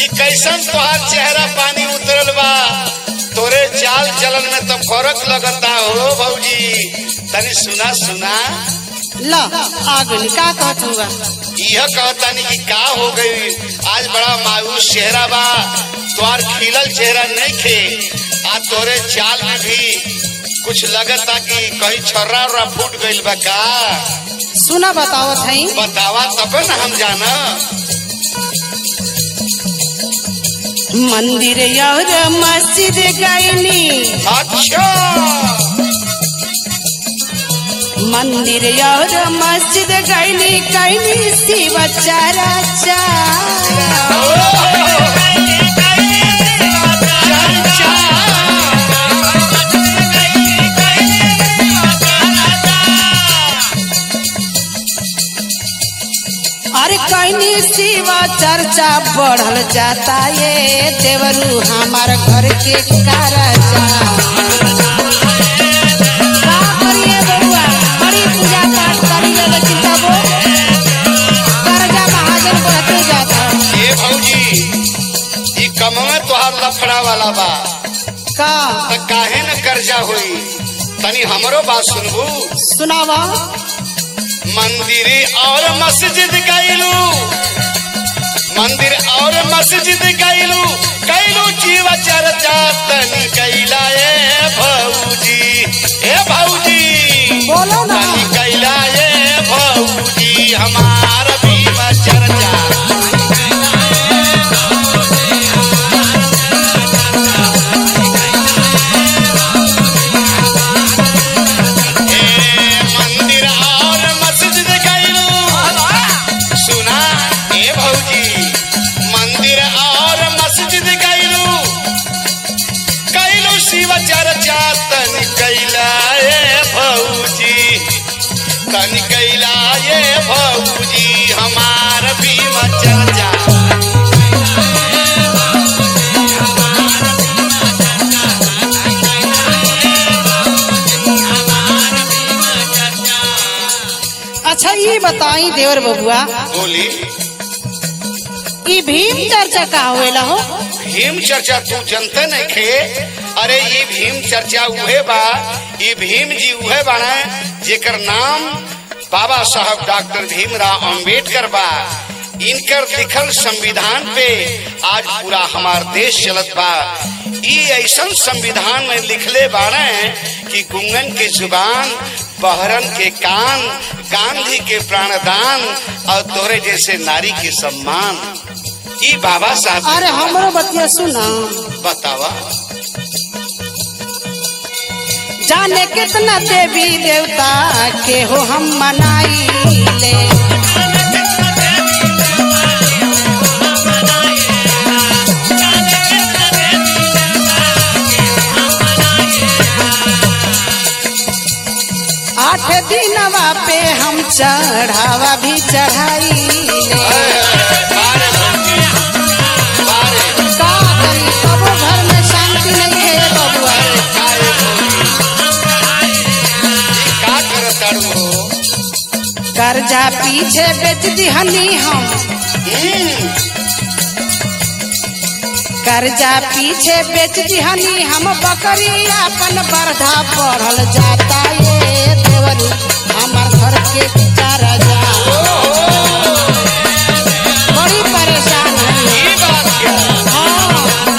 ई कैसन तोहार चेहरा पानी उतरल बा तोरे चाल चलन में तो फर्क लगता हो भौजी तनी सुना सुना ल आगे का कहत हुआ यह कहतानी कि का हो गई आज बड़ा मायूस चेहरा बा तोहार खिलल चेहरा नहीं खे आ तोरे चाल में भी कुछ लगता कि कहीं छर्रा उर्रा फूट गइल बा का सुना बतावत हई बतावा तब न हम जाना मंदिर और मस्जिद गईनी अच्छा मंदिर और मस्जिद गईनी कैनी शिव चर्चा अरे कैनी शिव चर्चा बढ़ल जाता ये देवरू हमार घर के कारजा का करिए बउआ बड़ी पूजा पाठ करिए लेकिन तब कर्जा महाजन बढ़ते जाता ये भौजी ई कमवे तोहार लफड़ा वाला बा का त काहे न कर्जा होई तनी हमरो बात सुनबू सुनावा मंदिर और मस्जिद गईलू मंदिर और मस्जिद गईलू कैलू जीव चर्चा तनी कैला ए भौजी ए भौजी बोलो ना तनी कैला ए भौजी हमार भीम चर्चा ए मंदिर और मस्जिद गईलू सुना ए भौजी मंदिर और मस्जिद गईलू कैलू शिव चर्चा तन कैला ए भौजी तन कैला ए भौजी हमार भीम चर्चा अच्छा ये बताई देवर बबुआ बोली ई भीम चर्चा का होएला हो भीम चर्चा तू जनते नहीं खे अरे ये भीम चर्चा उहे बा ये भीम जी उहे बाना जेकर नाम बाबा साहब डॉक्टर भीमराव अंबेडकर बा इनकर लिखल संविधान पे आज पूरा हमार देश चलत बा ई ऐसन संविधान में लिखले बाने कि गुंगन के जुबान बहरन के कान गांधी के प्राणदान और तोरे जैसे नारी के सम्मान ई बाबा साहब अरे हमरो बतिया सुना बतावा जाने कितना देवी देवता के हो हम मनाई ले आठ दिनवा पे हम चढ़ावा भी चढ़ाई ले बारे भौजी, बारे, का करी कबो घर में शांति नहीं है बबुआ बारे भौजी। ई का करताड़ू हो? कर्जा पीछे बेच दिहनी हम हम्म, कर्जा पीछे बेच दिहनी हम बकरी अपन बरधा बढ़ल जाता ये देवरू हमर घर के कर्जा बड़ी परेशान है ई बात क्या? हाँ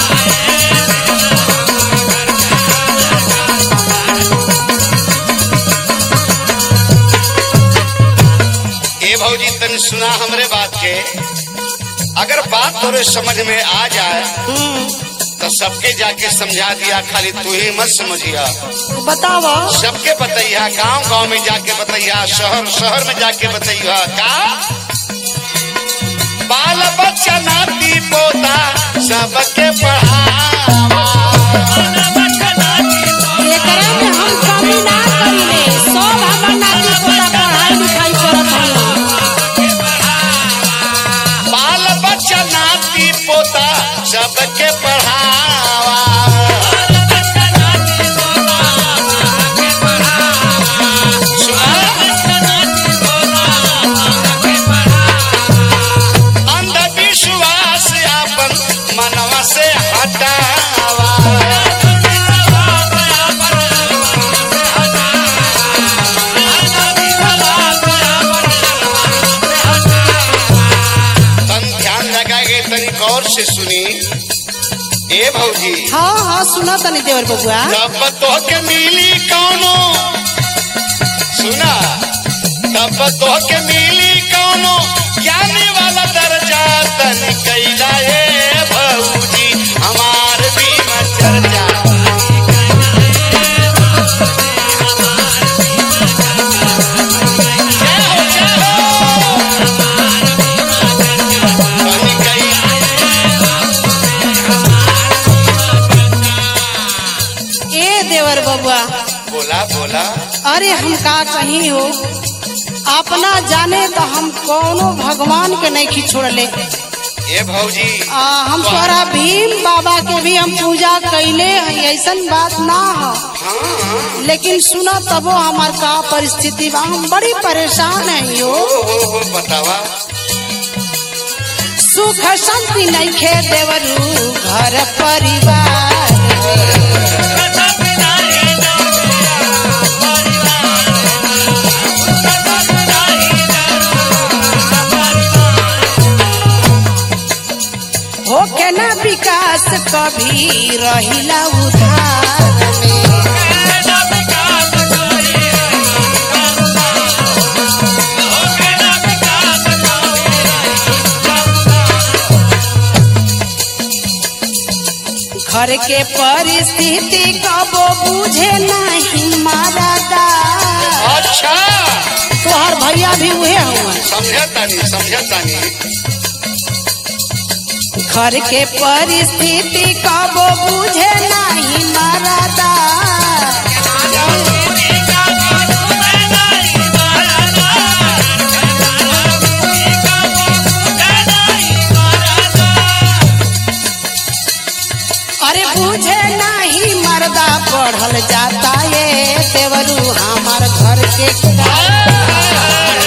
ए भौजी तन सुना हमरे बात के अगर बात तोरे समझ में आ जाए हम्म, तो सबके जाके समझा दिया खाली तू ही मत समझिया बतावा सबके बतैया गांव गांव में जाके बतैया शहर शहर में जाके बतैया का बाल बच्चा नाती पोता सबके पढ़ावा एकरा में हम कमी ना करिले सब हमर नाती पोता पढ़ाई लिखाई करत हन बाल बच्चा नाती पोता सबके पढ़ावा सुना? अंधविश्वास आपन से सुनी ए भौजी हाँ हाँ सुना तनी देवर बबुआ तब तो के मिली कौनो सुना तब तो के मिली कौनो ज्ञानी वाला दर्जा तन कैला ए भौजी हमार बीमा चर्चा जय हो, जय हो। तन कैला ए देवर बबुआ बोला बोला अरे हम का कहीं हो अपना जाने तो हम कौनो भगवान के नहीं खिछोड़ले ए भौजी आ, हम तोरा भीम बाबा के भी हम पूजा कैले हैं ऐसन बात ना हो हाँ लेकिन सुना तबो हमार का परिस्थिति बा हम बड़ी परेशान है यो हो हो हो बतावा सुख शांति नहीं खे देवरू घर परिवार होके ना विकास कभी रहिला उधार में घर के परिस्थिति कबो बुझे नहीं मारा दा अच्छा तोहर भैया भी उहे हुआ समझे तानी समझे तानी घर के परिस्थिति कबो बुझे नहीं मारा दा अरे बुझे नहीं मर्दा पढ़ल जाता ये देवरू हमार घर के का-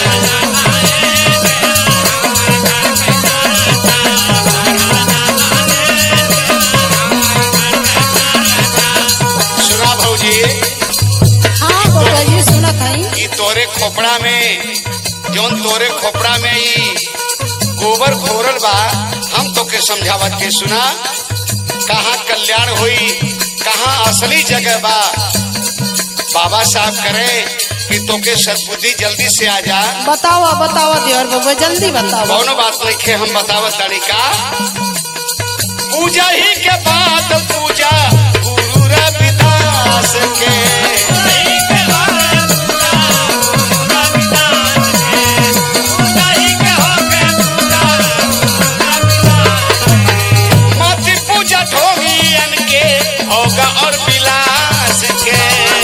सुना भौजी हाँ बाबा जी सुनत हई ई तोरे खोपड़ा में जौन तोरे खोपड़ा में ई गोबर घोरल बा हम तो के समझावत के सुना कहाँ कल्याण हुई कहाँ असली जगह बा बाबा साहब करे कि तोके सद्बुद्धि जल्दी से आ जा बताओ बताओ देवर बाबा जल्दी बताओ कौनो बात नहीं खे हम बतावत तरीका पूजा ही के बाद पूजा गुरु रविदास के मत पूजा ढोंगियन के होगा और विलास के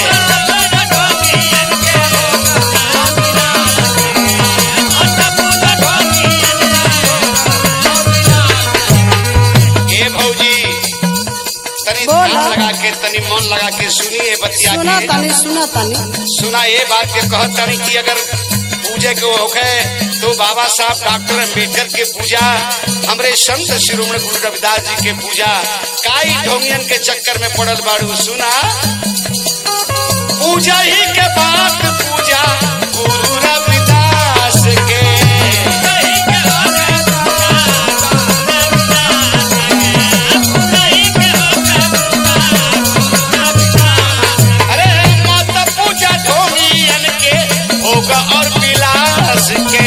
ए भौजी तनी बोला। ध्यान लगा के तनी मन लगा के सुनिए बतिया सुना के तनी सुना तनी सुना ये बात के कहत तानी कि अगर पूजे के होखे तो बाबा साहब डॉक्टर अम्बेडकर के पूजा हमरे संत शिरोमणि गुरु रविदास जी के पूजा काई ढोंगियन के चक्कर में पड़ल बाड़ू सुना पूजा ही के बाद पूजा गुरु रविदास के अरे माता पूजा ढोंगियन के होगा और विलास के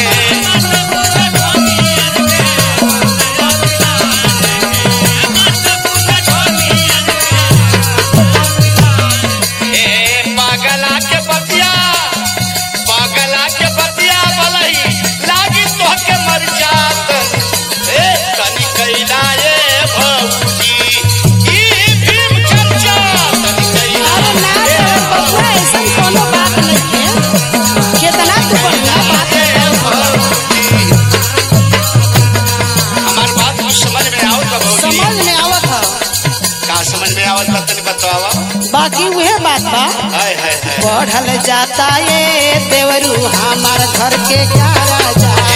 ए पागला के बतिया पागला के बतिया बलही लागी तो के मर जात ए तनी कैला ए भौजी ई भीम चर्चा तनी कैला अरे ना ए देवर बाबा ऐसा कोनो बात नहीं है कितना तू बढ़िया बात ए भौजी हमार बात कुछ समझ में आवत बा भौजी समझ में आवत है का समझ में आवत बा तनी बतावा बाकी वह बात बा हाय हाय हाय बढ़ल जाता ये देवरू हमार घर के क्या राजा